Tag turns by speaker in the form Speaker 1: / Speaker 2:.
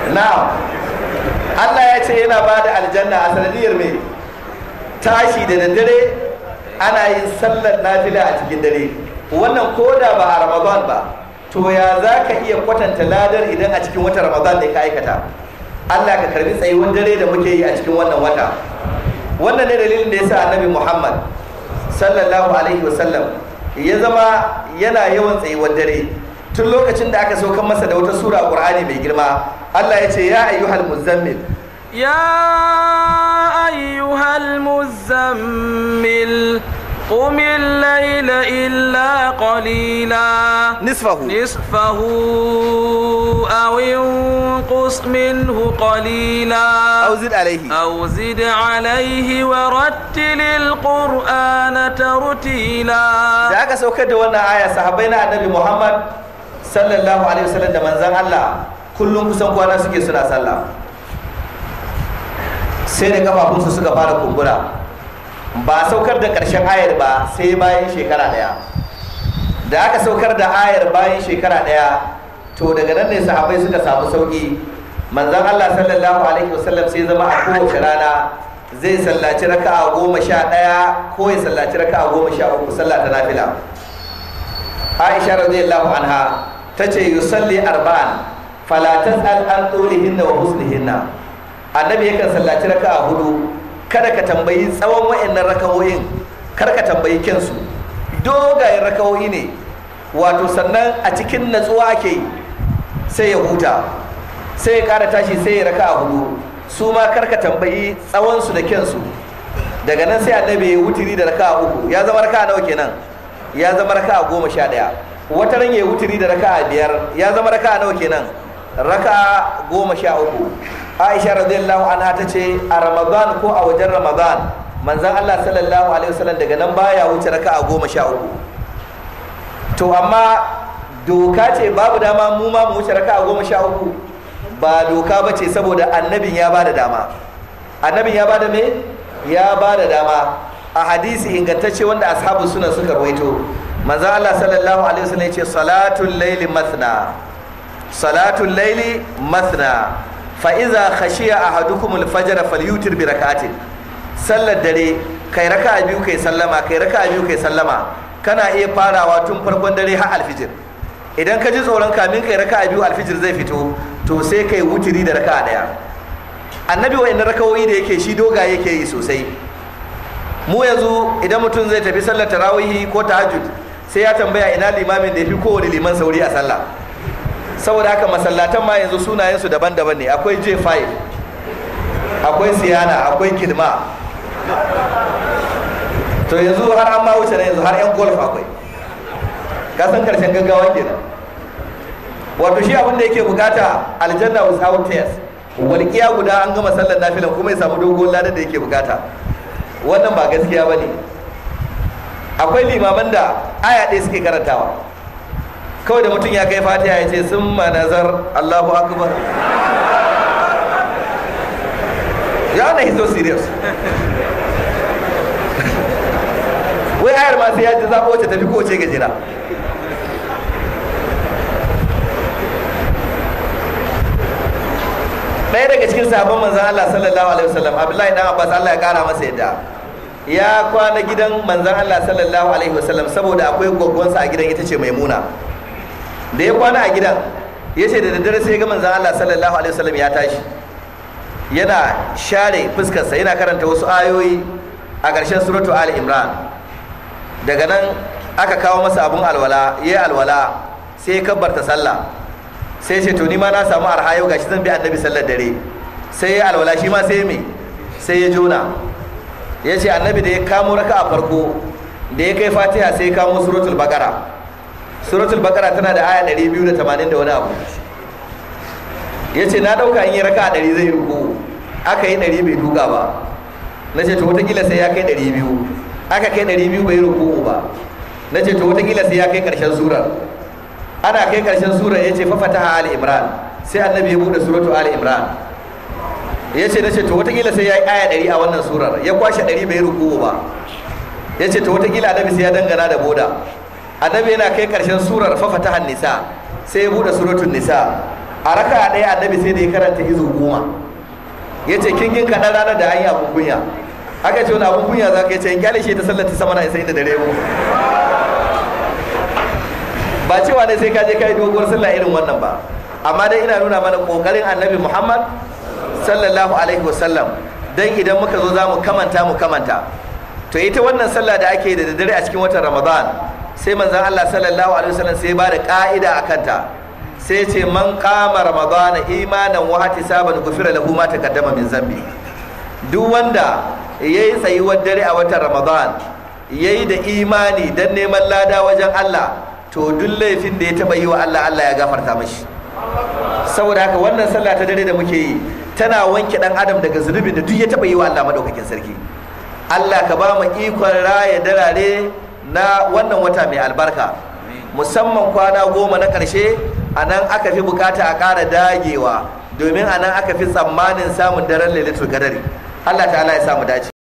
Speaker 1: na'am Allah ya ce yana ba da aljanna a sanadiyar mai tashi da daddare ana yin sallar nafila a cikin dare wannan koda ba a ramadan ba to ya za ka iya kwatanta ladar idan a cikin wata ramadan ne ka aikata Allah ka karbi tsayuwar dare da muke yi a cikin wannan wata wannan ne dalilin da ya sa annabi muhammad sallallahu alaihi wasallam ya zama yana yawan tsayuwar dare tun lokacin da aka saukan masa da wata sura a qur'ani mai girma Allah ya ce ya ayyuhal muzammil
Speaker 2: يا أيها المزمل قم الليل إلا قليلا
Speaker 1: nisfahu
Speaker 2: نصفه أو انقص منه قليلا
Speaker 1: aw zid alaihi
Speaker 2: أو زد عليه ورتل القرآن ترتيلا
Speaker 1: da aka saukar da wannan aya sahabbai na annabi Muhammad sallallahu alaihi wasallam da manzon Allah kullum kusan kwana suke suna sallah sai da kafafunsu suka fara kumbura ba a saukar da ƙarshen ayar ba sai bayan shekara ɗaya da aka saukar da ayar bayan shekara ɗaya to daga nan ne sahabbai suka samu sauki manzon Allah sallallahu alaihi wasallam sai zama a kowace rana zai sallaci raka'a goma sha ɗaya ko ya sallaci raka'a goma sha uku sallah ta nafila Aisha radiyallahu anha tace yusalli arba'an fala tas'al an tulihinna wa husnihinna annabi yakan sallaci raka'a hudu kada ka tambayi tsawon wa'annan raka'o'in kar ka tambayi kyansu dogayen raka'o'i ne wato sannan a cikin natsuwa ake yi sai ya huta sai ya kara tashi sai ya raka'a hudu su ma kar ka tambayi tsawonsu da kyansu daga nan sai annabi ya wutiri da raka'a uku ya zama raka'a nawa kenan ya zama raka'a goma sha ɗaya wata ran ya wutiri da raka'a biyar ya zama raka'a nawa kenan raka'a goma sha uku aisha radiyallahu anha ta ce a ramadan ko a wajen ramadan manzan allah sallallahu alaihi wasallam daga nan baya wuce raka'a goma sha uku to amma doka ce babu dama mu ma mu wuce raka'a goma sha uku ba doka ba ce saboda annabin ya bada dama annabin ya bada me ya bada dama a hadisi ingantacce wanda ashabu suna suka rawaito manzo Allah sallallahu alaihi wasallam yace salatul laili mathna salatul laili mathna fa iza khashiya ahadukum al-fajr falyutir bi rak'atin sallar dare kai raka'a biyu kai sallama kai raka'a biyu kai sallama kana iya farawa tun farkon dare har alfijir idan ka ji tsoron kamin kai raka'a biyu alfijir zai fito to sai kai wutiri da raka'a daya annabi wa rakawoyi da yake shi doga yake yi sosai mu yanzu idan mutum zai tafi sallar tarawihi ko tahajjud sai ya tambaya ina limamin da ya fi kowane liman sauri a sallah saboda haka masallatan ma yanzu sunayensu daban-daban ne akwai j5 akwai siyana akwai kidma to yanzu har an ma wuce na yanzu har yan golf akwai kasan karshen gaggawa kenan wato shi abin da yake bukata aljanna without tears walƙiya guda an gama sallar nafilan kuma ya samu dogon ladan da yake bukata wannan ba gaskiya ba ne akwai limaman da aya ɗaya suke karantawa kawai da mutum ya kai fatiha ya ce sun nazar allahu akbar ya na hizo serious wai ayar ma sai ya ji zaɓo wacce tafi kowace gajera ɗaya daga cikin sabon manzan Allah sallallahu alaihi wasallam Abdullahi dan Abbas Allah ya kara masa yadda ya kwana gidan manzan Allah sallallahu alaihi wasallam saboda akwai gwaggwansa a gidan ita ce Maimuna da ya kwana a gidan ya ce da daddare sai ga manzan Allah sallallahu alaihi wasallam ya tashi yana share fuskarsa yana karanta wasu ayoyi a ƙarshen suratu Ali Imran daga nan aka kawo masa abun alwala ya yi alwala sai ya kabbarta sallah sai ce to ni ma na samu arha yau gashi zan bi annabi sallar dare sai ya alwala shi ma sai me sai ya jona ya ce annabi da ya kamo raka a farko da ya kai fatiha sai ya kamo suratul bakara suratul bakara tana da aya 280 da wani abu ya ce na dauka in yi raka a 100 zai ruku aka yi 100 bai duka ba na ce to watakila sai ya kai 200 aka kai 200 bai ruku ba na ce to watakila sai ya kai karshen surar ana kai karshen surar ya ce fafata ali imran sai annabi ya bude suratu ali imran ya ce na ce to watakila sai ya yi aya ɗari a wannan surar ya kwashe ɗari bai ruku ba ya ce to watakila annabi sai ya dangana da boda annabi yana kai karshen surar fafata nisa sai ya bude suratun nisa a raka ɗaya annabi sai da ya karanta izu goma ya ce kin yin kaɗan ranar da an yi abun kunya aka ce wani abun kunya za ka yi ce in kyale shi ta sallar ta sama na isa inda dare mu ba cewa ne sai ka je ka yi doguwar sallah irin wannan ba amma dai ina nuna mana kokarin annabi muhammad sallallahu alaihi wasallam dan idan muka zo za mu kamanta mu kamanta to ita wannan sallah da ake da daddare a cikin watan ramadan sai manzon allah sallallahu alaihi wasallam sai ba da ka'ida a kanta sai ce man kama ramadana imanan wa ihtisaban gufira lahu ma taqaddama min zambi duk wanda yayi tsayuwar dare a watan ramadan yayi da imani dan neman lada wajen Allah to duk laifin da ya taba yi wa Allah Allah ya gafarta mashi saboda haka wannan sallah ta dare da muke yi tana wanke dan adam daga zunubin da duk ya taba yi wa Allah madaukakin sarki Allah ka ba mu ikon raya darare na wannan wata mai albarka musamman kwana goma na ƙarshe a nan aka fi bukata a ƙara dagewa domin a nan aka fi tsammanin samun daren lailatul qadari Allah ta'ala ya samu dace